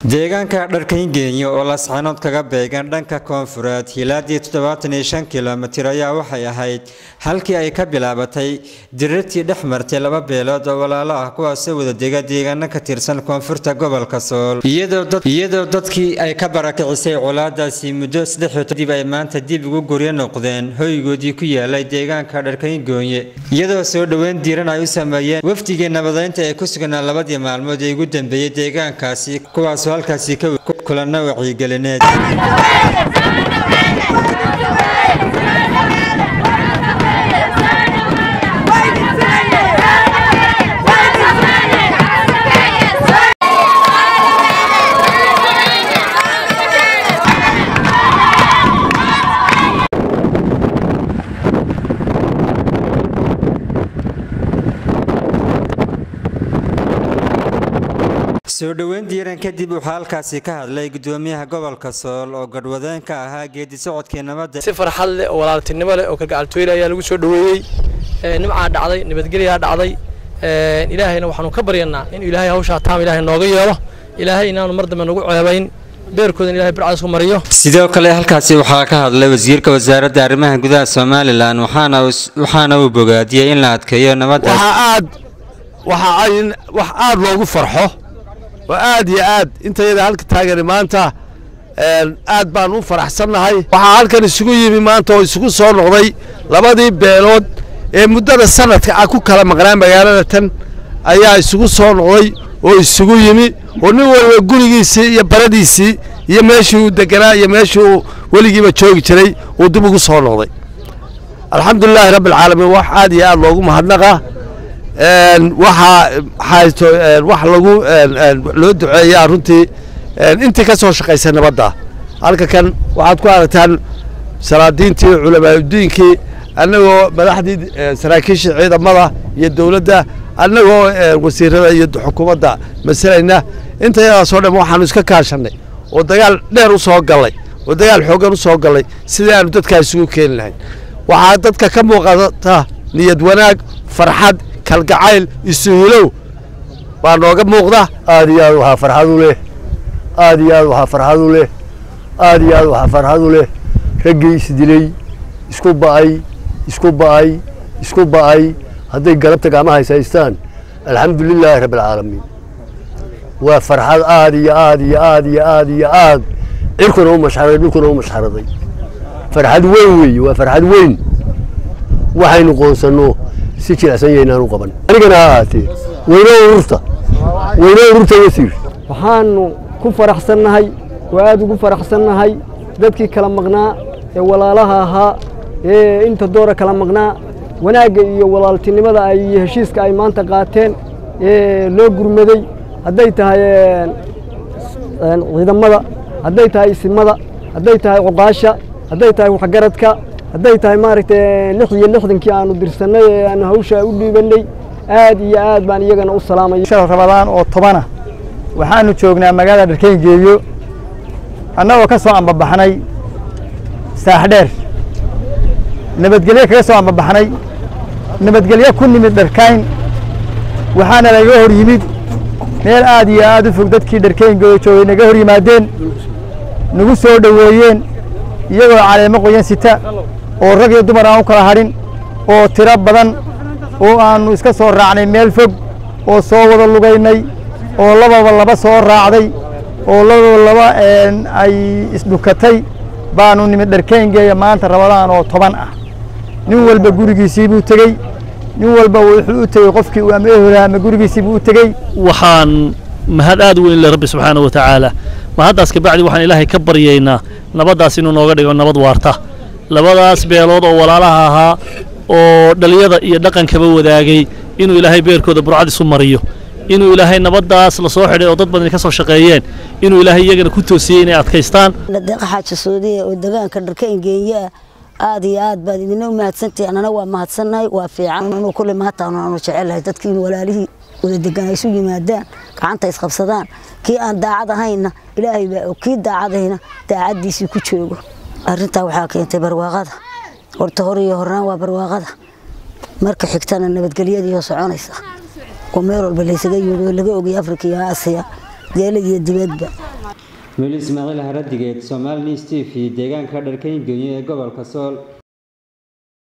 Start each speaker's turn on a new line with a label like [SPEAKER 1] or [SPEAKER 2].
[SPEAKER 1] deegaanka dharkayngeenya oo lascanood kaga beegan dhanka koonfureed hilaadii toddobaatan iyo shan kilomitir ayaa waxay ahayd halkii ay ka bilaabatay dirirtii dhex martay laba beelood oo walaalo ah kuwaasoo wadadega deegaano ka tirsan koonfurta gobolka sool iyadoo dadkii ay ka barakicisay colaadaasi muddo saddexoo kadib ay maanta dib ugu guryo noqdeen hoygoodii ku yaalay deegaanka dharkayngoonye iyadoo soo dhoweyn diiran ay u sameeyeen wafdigii nabadeynta ee ku sugnaa labadii maalmood ee ugu dambeeyey deegaankaasi kuwaasoo halkaasi ka kulana wacyigelineed soo dhoweyn diiran kadib waxaa halkaasi ka hadlay gudoomiyaha gobolka sool oo gadhwadeen ka ahaa geedi socodkii nabadda
[SPEAKER 2] si farxad leh oo walaaltinimo leh oo kalgacaltooyle ayaa lagu soo dhoweeyey nimcaa dhacday nabadgelyaa dhacday ilaahayna waxaanu ka baryanaa in ilaahay hawshaa taam ilaahay nooga yeelo ilaahay inaanu mar dambe nagu ceebayn beerkoodan ilahay bircadaas ku mariyo
[SPEAKER 1] sidoo kale halkaasi waxaa ka hadlay wasiirka wasaaradda arrimaha gudaha somalilan waxaana uu bogaadiyey in la adkeeyo nabadda
[SPEAKER 3] wax aad loogu farxo oo aad iyo aad intayada halka taagani maanta aad baan u faraxsannahay waxaa halkan isugu yimi maanta oo isugu soo noqday labadii beelood ee muddada sanadka ah ku kala maqnaa magaalada tan ayaa isugu soo noqday oo isugu yimi oo nin waliba gurigiisii iyo baradiisii iyo meeshii uu deganaa iyo meeshii uu weligiiba joogi jiray uu dib ugu soo noqday alxamdulilaahi rabbialcaalamiin wax aad iyo aad loogu mahadnaqa waxaa haysto wax lagu loo duceeyaa runtii intii ka soo shaqaysay nabadda halka kan waxaad ku aragtaan salaadiintii culamaauddiinkii annagoo madaxdii saraakiishii ciidamada iyo dowladda annagoo wasiirada iyo xukuumadda masalayna intayadaasoo dhan waxaanu iska kaashannay oo dagaal dheer u soo gallay oo dagaal xooggan u soo gallay sidii aanu dadkaa isugu keeni lahayn waxaa dadka ka muuqata niyad wanaag farxad kalgacayl isuhulow baa nooga muuqda
[SPEAKER 4] aad iyo aad waxaa farxad u leh aad iyo aad waxaa farxad u leh aad iyo aad waxaa farxad u leh raggii isdilay isku ba'ay isku ba'ay isku ba'ay hadday galabta gacmaha is haystaan alxamdu lilaahi rabbialcaalamiin waa farxad aad iyo aad iyo aad iyo aad iyo aad cirkuna u mashxaraday dhulkuna u mashxaraday farxad weyn weeye waa farxad weyn waxaynu qoonsanno si jilicsan yaynaan u qaban anigana ha ahaatee weyno ururta weyno ururta wasiir
[SPEAKER 5] waxaanu ku faraxsannahay oo aad ugu faraxsannahay dadkii kala maqnaa ee walaalaha ahaa ee inta doora kala maqnaa wanaagga iyo walaaltinimada ay iyo heshiiska ay maanta qaateen ee loo gurmaday hadday tahay ciidamada hadday tahay isimada hadday tahay cuqaasha hadday tahay waxgaradka hadday tahay maaragtay lix iyo lixdankii aanu dirsannay ee aanu hawshaa u dhiibannay aad iyo aad baan iyagana u salaamaya
[SPEAKER 6] shal rabadaan oo tobana waxaanu joognaa magaalada dharkayngeeyo annagoo ka soo ambabaxnay saaxdheer nabadgelyo kaga soo ambabaxnay nabadgelyo ku nimid dharkayn waxaana laga hor yimid meel aad iyo aad u fog dadkii dharkayngeeyo joogay naga hor yimaadeen nagu soo dhoweeyeen iyagoo caleemo qoyan sita oo rag iyo dumar aan u kala hadhin oo tiro badan oo aannu iska soo raacnay meel fog oo soo wada lugaynay oo lababa laba soo raacday oo lababa laba ay isdhukatay baanu nimid dharkayngeeya maanta rabadaan oo toban ah nin walba gurigiisii buu tegey nin walba wuxuu u tegey qofkii uu ama eholaha ama gurigiisii buu u tegey
[SPEAKER 7] waxaan mahad aad weyn leh rabbi subxaana wa tacaala mahaddaas kabacdi waxaan ilaahay ka baryaynaa nabaddaas inuu nooga dhigo nabad waarta labadaas beelood oo walaalaha ahaa oo dhaliyada iyo dhaqankaba wadaagay inuu ilaahay beerkooda burcad isu mariyo inuu ilaahay nabaddaas la soo xidhay oo dad badan ka soo shaqeeyeen inuu ilaahay iyagana ku toosiyey inay adkaystaan
[SPEAKER 8] deeqa xaaja soodiya oo deegaanka dharkayngeeya aad iyo aad baad idina u mahadsantihi annana waa mahadsannahay waa fiican anuu kulle mahadtaanu aanu jecelahay dadkii in walaalihii wada degan ay isu yimaadaan gacanta isqabsadaan kii aan daacad ahayna ilaahay baa og kii daacadahayna daacaddiisii ku joogo arrintaa waxaa keentay barwaaqada horta hor iyo hornaan waa barwaaqada marka xigtana nabadgelyadiioo soconaysa oo meel walba laysaga yimid oo laga ogay afrika iyo aasiya geela iyo dibadba
[SPEAKER 1] weli ismaaciil haradigeed somaali news t v deegaanka dharkayn geeyo ee gobolka sool